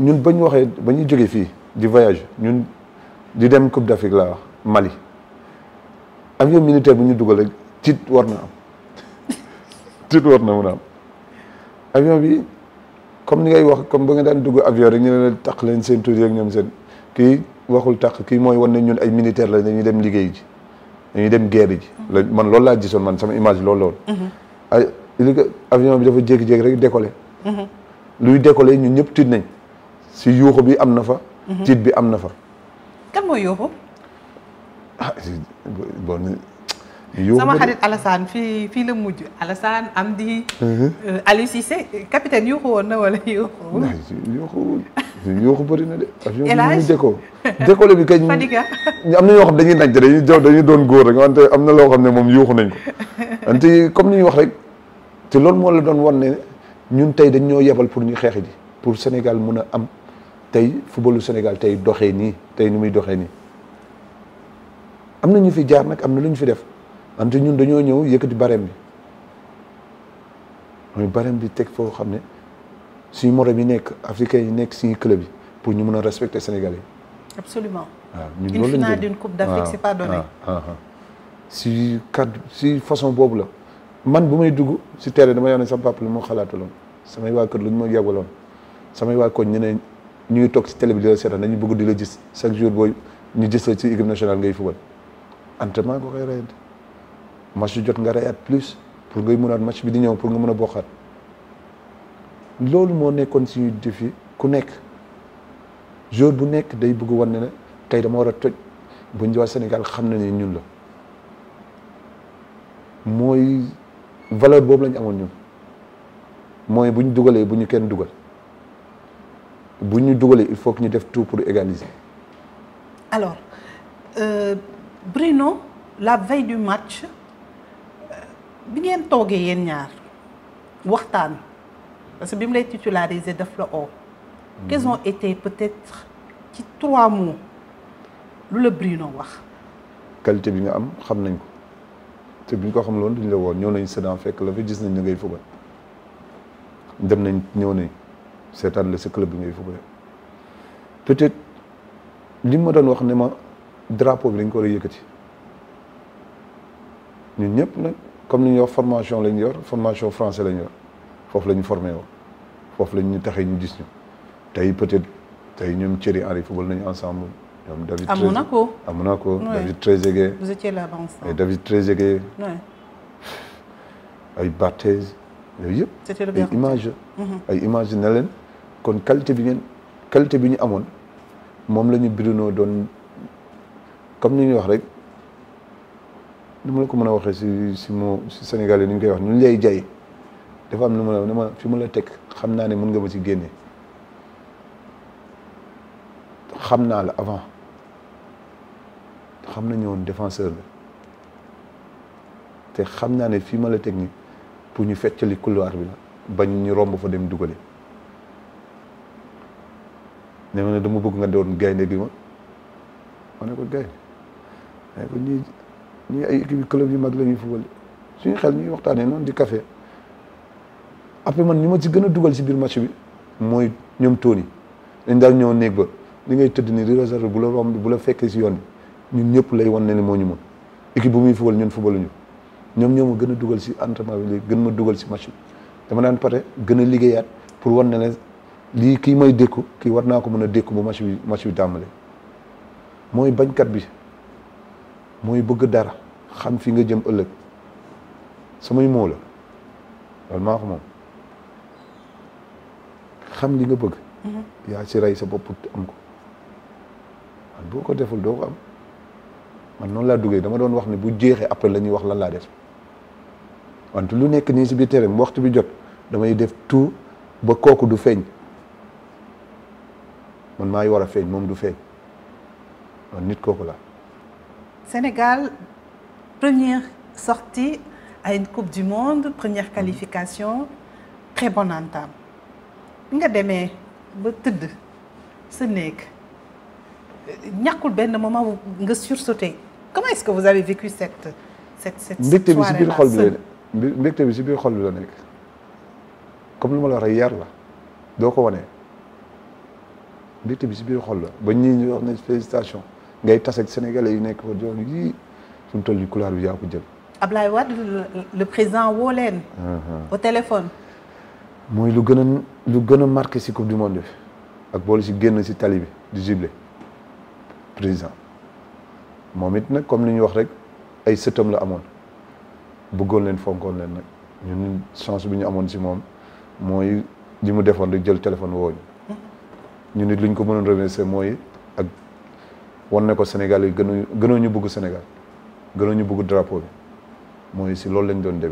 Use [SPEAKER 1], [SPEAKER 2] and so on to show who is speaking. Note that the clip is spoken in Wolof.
[SPEAKER 1] ñun ba ñu waxee ba ñuy jógee fii di voyage ñun di dem Coupe d'Afrique laa wax Mali avion militaire bu ñu dugal rek tiit war na am tiit war na mun a am avion bi comme ni ngay wax comme ba nga daan dugg avion rek ñu ne la taq leen seen tuuti rek ñoom seen kii waxul taq kii mooy wan ne ñun ay militaire la dañuy dem liggéey ji dañuy dem guerre ji la man loolu laa gisoon man sama image loolu loolu ay li ko avion bi dafa jékki-jékki rek décollé luy décollé ñun ñëpp tiit nañ si yuuxu bi am na fa tiit bi am na fa
[SPEAKER 2] kan mooy yóbbu
[SPEAKER 1] ah bon yuuxu
[SPEAKER 2] sama
[SPEAKER 1] ba-
[SPEAKER 2] xarit Alassane fii fii la mujj Alassane Amdi Aliou Cissé capitaine yuuxu woon na wala yuuxu
[SPEAKER 1] Ay, yuuxu yuuxu bëri na de avion bi
[SPEAKER 2] El Hadj
[SPEAKER 1] ñu déco décollé bi kañ
[SPEAKER 2] Fadiga
[SPEAKER 1] am na ñoo xam dañuy naj dañuy jow dañuy doon góor rek wante am na loo xam ne moom yuuxu nañ ko wante comme ni ñu wax rek te loolu moo la doon wan ne ñun tey dañ ñoo yebal pour ñu xeex ji pour Sénégal mun a am tey footballu Sénégal tey doxee nii tey ni muy doxee nii am na ñu fi jaar nag am na lu ñu fi def wante ñun dañoo ñëw yëkkati barème bi mooy barème bi teg foo xam ne suñu morom yi nekk africains yi nekk suñu club yi pour ñu mun a respecter Sénégalais yi
[SPEAKER 2] absolument
[SPEAKER 1] waaw ñun
[SPEAKER 2] Une
[SPEAKER 1] loolu lañ
[SPEAKER 2] finale
[SPEAKER 1] gëm.
[SPEAKER 2] d'une Coupe d'Afrique,
[SPEAKER 1] waaw,
[SPEAKER 2] c'est pas donné.
[SPEAKER 1] waaw, waaw, waaw. si cadre si façon boobu la man bu may dugg si terrain dama ne sama papa lu ma xalaataloon samay waa kër lu ñu ma yàggaloon samay waa koñ ñu ne ñu ngi toog si télé bi di la seetaan dañu bëgg di la gis chaque jour booy ñu gis la ci équipe nationale ngay fubal entraînement nga koy reyante match jot nga reyaat plus pour ngay mënaat match bi di ñëw pour nga mën a bokkaat loolu moo nekkoon suñu défi ku nekk jour bu nekk day bëgg wan ne ne tey dama war a toj bu ñu waa Sénégal xam na ne ñun la mooy valeur boobu lañu amoon ñun mooy bu ñu dugalee bu ñu kenn dugal bu ñu dugalee il faut que ñu def tout pour égaliser
[SPEAKER 2] alors euh, Bruno la veille du match euh, bi ngeen toogee yéen ñaar waxtaan parce que bi mu lay titulariser daf la oo quels ont été peut-être ci trois mots lu la Bruno wax
[SPEAKER 1] qualité bi nga am xam nañ ko te bu ñu ko xam loon duñ la woon ñëw nañ Sedan fekk la fi gis nañ ne ngay fubal dem nañ ñëw nañ seetaan la sa club bi ngay fubal peut-être li ma doon wax ne ma drapeau bi dañ ko war a yëkkati ñun ñëpp nag comme ni ñuy wax formation lañ yor formation français lañ yor foofu la ñu formé woo foofu la ñu taxee ñu gis ñu tey peut-être tey ñoom Thierry Henry football nañu ensemble ñoom David
[SPEAKER 2] à
[SPEAKER 1] Trezeguet-
[SPEAKER 2] Monaco
[SPEAKER 1] à Monaco
[SPEAKER 2] Ouais.
[SPEAKER 1] David Trezeguet
[SPEAKER 2] vous étiez là-bas
[SPEAKER 1] ay
[SPEAKER 2] ensemble
[SPEAKER 1] David Trezeguet
[SPEAKER 2] ouais.
[SPEAKER 1] ay Barthez yooyu yëpp
[SPEAKER 2] c'était le
[SPEAKER 1] ay
[SPEAKER 2] gardien.
[SPEAKER 1] image ay image ne leen kon qualité bi ngeen qualité bi ñu amoon moom la ñu Bruno doon comme ni ñuy wax rek ni ma la ko mën a waxee si si moo si Sénégalais ni ñu koy wax ñu lay jay dafa am lu ma la ne ma fi ma la teg xam naa ne mën nga ma ci génne xam naa la avant xam nañu woon défenseur la te xam naa ne fii ma la teg nii pour ñu feccali couloir bi la bañ ñu romb fa dem dugale ne ma ne dama bëgg nga doon gaynde gi ma ma ne ko gaynde ma ne ko ñii ñii ay équipe club yu mag la ñuy fubal suñu xel ñuy waxtaanee noonu di café après man ñu ma ci gën a dugal si biir match bi mooy ñoom Tony dañ daal ñëw néeg ba li ngay tëdd ni di réserve bu la romb bu la fekkee si yoon bi ñun ñëpp lay wan ne ni moo ñu mën équipe bu muy fubal ñun fubaluñu ñoom ñoo ma gën a dugal si entraînement bi léegi gën ma dugal si match bi dama daan pare gën a liggéeyaat pour wan ne ne lii kii may dékku kii war naa ko mën a dékku bu match bi match bi tàmbale mooy bañkat bi mooy bëgg dara xam fi nga jëm ëllëg samay moo la loolu maa ko moom xam li nga bëgg yaa ci rey sa bopp am ko man boo ko deful doo ko am man noonu laa duggee dama doon wax ne bu jeexee après la ñuy wax lan laa def wante lu nekk nii si biir terrain waxtu bi jot damay def tout ba kooku du feeñ man maa ngi war a feeñ moom du feeñ man nit kooku la
[SPEAKER 2] Sénégal première sortie à une coupe du monde première qualification très bonne entame bi nga demee ba tëdd sa néeg ñàkkul benn moment bu nga sursauté comment est-ce que vous avez vécu cette cette cette
[SPEAKER 1] mbégte bi si biir
[SPEAKER 2] soirée-là
[SPEAKER 1] xol bi la
[SPEAKER 2] seul
[SPEAKER 1] mbi- mbégte bi si biir xol bi la nekk comme lu ma la wax rek yar la doo ko wanee mbégte bi si biir xol la ba ñii ñu wax ne félicitation ngay tas ak sénégalais yi nekk fa joon yii suñu toll yi couloir bi yaa ko jël
[SPEAKER 2] Ablaye Wade le président woo leen. au téléphone.
[SPEAKER 1] mooy lu gën a lu gën a marqué si coupe du monde bi ak boole si génn si tali bi di jubilé président moom it nag comme li ñu wax rek ay sëtam la amoon bëggoon leen fonkoon leen nag ñun chance bi ñu amoon si moom mooy li mu defoon rek jël téléphone wooñu ñu nit lu ñu ko mënoon remercier mooy ak wan ne ko Sénégal yi gënoo gënoo ñu bëgg Sénégal gënoo ñu bëgg drapeau bi mooy si loolu lañ doon demee